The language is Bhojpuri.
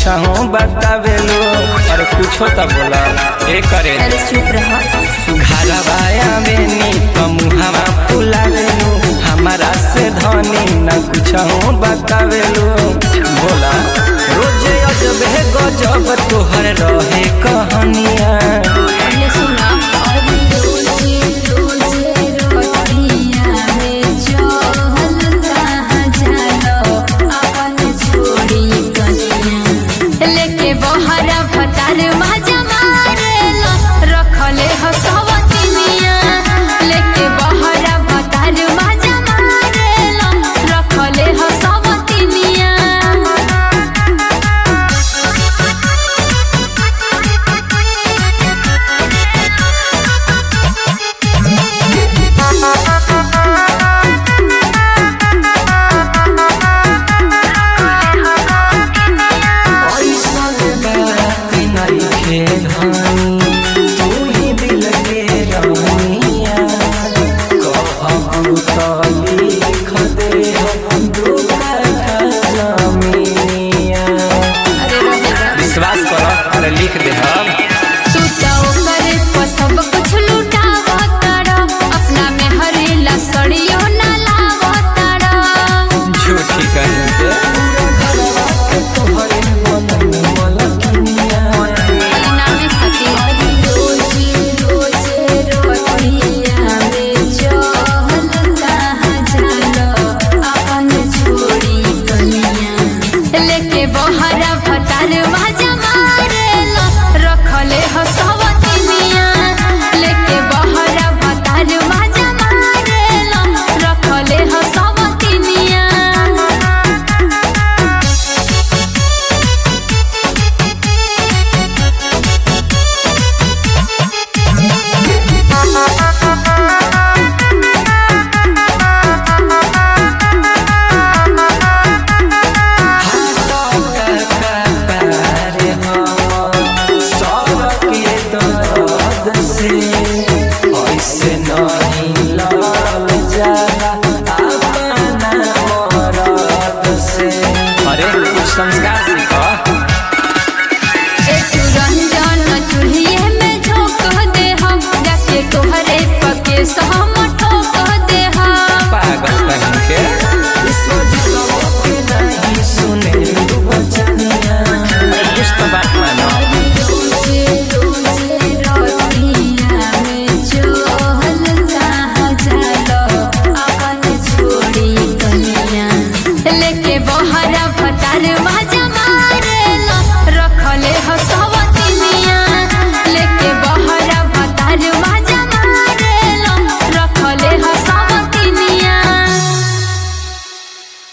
कुछ बतावेलो अरे कुछो तो बोला ए करे अरे चुप रह घरवाया बेनी तो मुहावा फुलावेलो हमारा से धनी न कुछ बतावेलो बोला रोजे अजब है गजब तोहर रहे कहानिया पहले सुना अब रोजे रोजे रोटियां में चहल कहाँ जालो अपन छोड़ी कनिया लेके बहरा भतार माजा मारेला रखले हो सवतिनिया लेके बहरा भतार माजा मारेला रखले हो सवतिनिया ऐसन बात नइखे धनी, तू ही दिल के रमणीया। कहबू त लिख देहब दू कथा जमीनिया। अरे रहेगा विश्वास कर अरे लिख दे